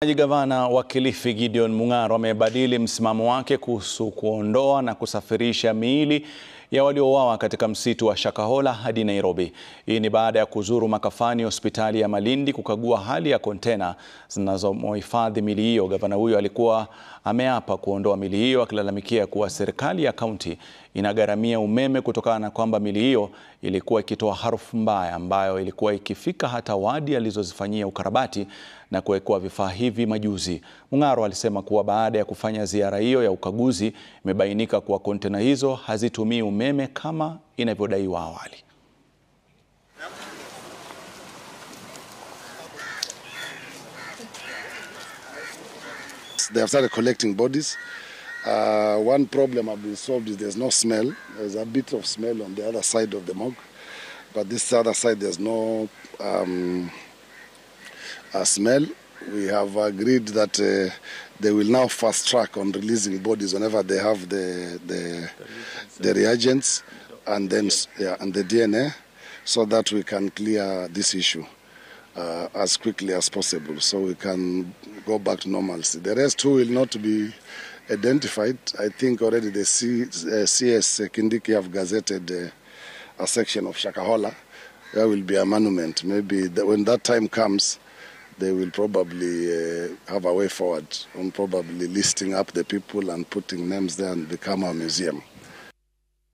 Gavana wa Kilifi Gideon Mung'aro amebadili msimamo wake kuhusu kuondoa na kusafirisha miili ya waliouawa katika msitu wa Shakahola hadi Nairobi. Hii ni baada ya kuzuru makafani hospitali ya Malindi kukagua hali ya kontena zinazohifadhi miili hiyo. Gavana huyo alikuwa ameapa kuondoa miili hiyo akilalamikia kuwa serikali ya kaunti inagharamia umeme kutokana na kwamba miili hiyo ilikuwa ikitoa harufu mbaya ambayo ilikuwa ikifika hata wadi alizozifanyia ukarabati na kuwekewa vifaa hivi majuzi. Mung'aro alisema kuwa baada ya kufanya ziara hiyo ya ukaguzi imebainika kuwa kontena hizo hazitumii umeme kama inavyodaiwa awali. They have started collecting bodies. Uh, one problem have been solved is there's no smell. There's a bit of smell on the other side of the morgue, but this other side there's no um, uh, smell. We have agreed that uh, they will now fast track on releasing bodies whenever they have the the, the reagents and then yeah, and the DNA, so that we can clear this issue. Uh, as quickly as possible so we can go back to normalcy. The rest who will not be identified, I think already the C, uh, CS Kindiki have gazetted uh, a section of Shakahola. There will be a monument. Maybe the, when that time comes, they will probably uh, have a way forward on probably listing up the people and putting names there and become a museum.